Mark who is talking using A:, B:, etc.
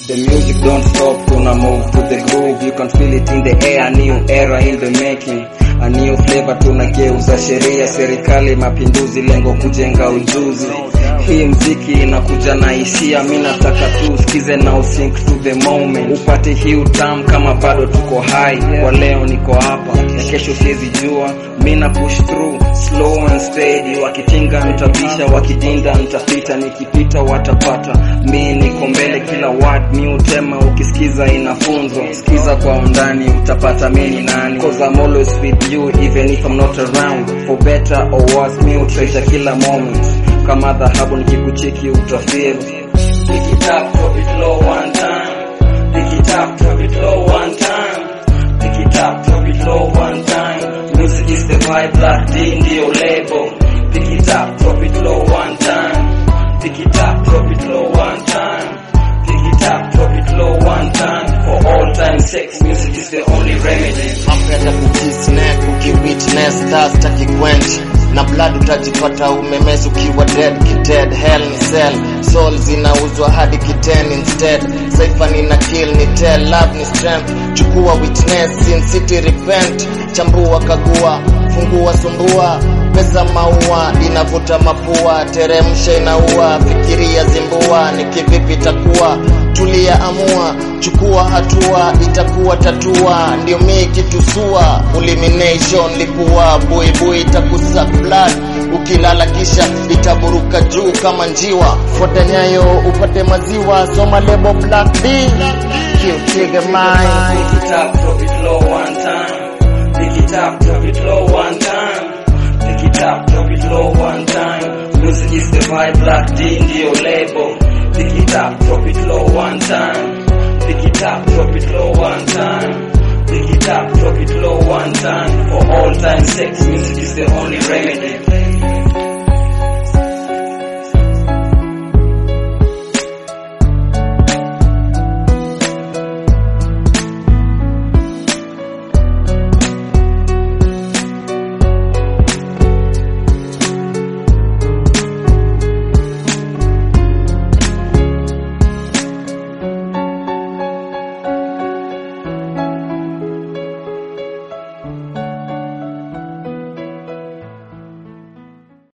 A: The music don't stop, tuna move to the groove You can feel it in the air, new era in the making A new flavor tunageuza sheria Serikali mapinduzi, lengo kujenga ujuzi Hii mziki inakuja na hisia Mi nataka tu usikize na usink to the moment Upate hii utamu kama bado tuko high Kwa leo niko hapa, ya kesho siwezi jua Mi na push through, slow and steady Wakitinga nitabisha, wakidinda nitapita Nikipita watapata, mi niko mbele kila word mi utema ukisikiza inafunzwa sikiza kwa undani utapata mi ni nani cause I'm always with you even if I'm not around for better or worse mi utreasure kila moment kama dhahabu nikikucheki utafeel Pick it up, drop it low one time Pick it up, drop it low one time Pick it up, drop it low one time Music is the vibe, Black D ndio label Pick it up, drop it low one time Pick it up, drop it low one time Pick it up, drop it low one time For all time sex, music is the only remedy
B: Napenda kukisnek ukiwitness thirst akiquench na blood utajipata umemez ukiwa dead kited hell ni cell soul zinauzwa hadi kiten instead saifa nina kill ni tell love ni strength chukua witness sin city repent chambua kagua fungua sumbua pesa maua inavuta mapua teremsha inaua fikiria zimbua ni kivipi takuwa tulia amua chukua hatua itakuwa tatua ndio mi kitusua elimination lipua buibui itakusa blood ukilala kisha itaburuka juu kama njiwa fuata nyayo upate maziwa soma lebo black d kiutiga mind
A: Pick it up, drop it low one time. Pick it up, drop it low one time. Pick it up, drop it low one time. Music is the vibe, Black D ndio label. Pick it up, drop it low one time. Pick it up, drop it low one time. Pick it up, drop it low one time. For all time sex, music is the only remedy.